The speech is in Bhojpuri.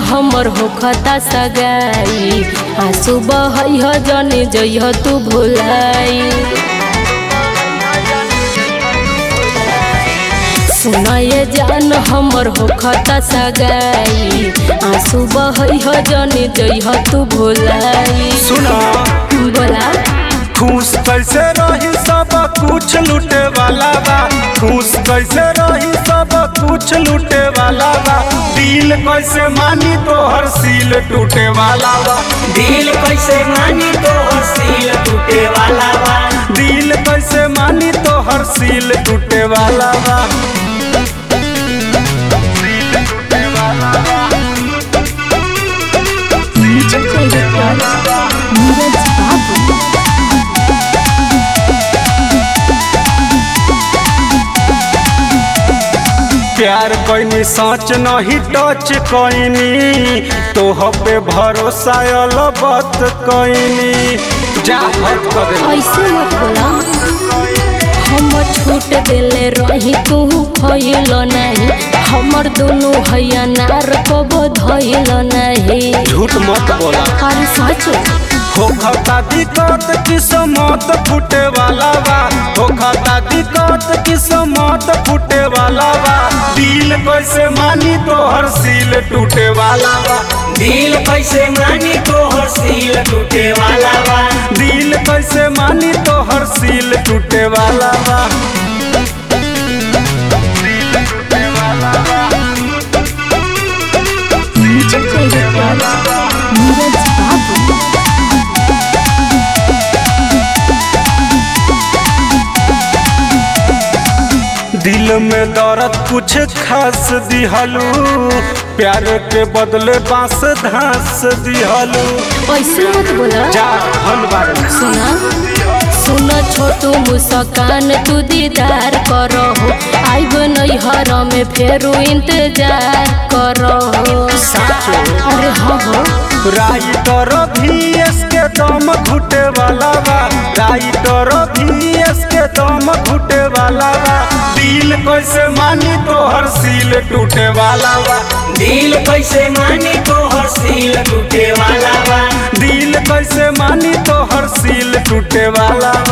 हमर होखता सगाई आंसू बहैह जने जइह तू भुलाई सुनाए जान हमर होखता सगाई आंसू बहैह जने जइह तू भुलाई सुना बोला खुश कैसे रही सब कुछ लूटे वाला बा खुश कैसे रही सब कुछ लूटे वाला बा दिल कैसे मानी तो हर सील टूटे वाला बा दिल कैसे मानी तो सील टूटे वाला बा दिल कैसे मानी तो हर सील टूटे वाला बा सील टूटे वाला बा प्यार कैनी सच नहीं टच कैनी तोह पे भरोसा अलबत कैनी जा हट कर दे ऐसे मत बोला हम छूट देले रही तू खइल नहीं हमर दोनों हैया नार को बधइल नहीं झूठ मत बोला अरे सच हो खाता दिक्कत किस्मत फूटे वाला बा हो खाता दिक्कत किस्मत फूटे वाला बा दिल कैसे मानी तो हर सील टूटे वाला बा दिल कैसे मानी तो सील टूटे वाला बा दिल कैसे मानी तो हर सील टूटे वाला बा सील टूटे वाला बा सील टूटे वाला बा दिल में दर्द कुछ खास दिहलू प्यार के बदले बांस धास दिहलू ऐसे मत बोला जा धनबाद सुना सुन छोटू मुस्कान तू दीदार करो आइब नैहर में फेरू इंतजार करो अरे हाँ हो राइटर भी के दम घुटे वाला बा राइटर भी के दम घुटे वाला बा दिल कैसे मानी तो हर सील टूटे वाला बा दिल कैसे मानी तो सील टूटे वाला बा दिल कैसे मानी तो हर सील टूटे वाला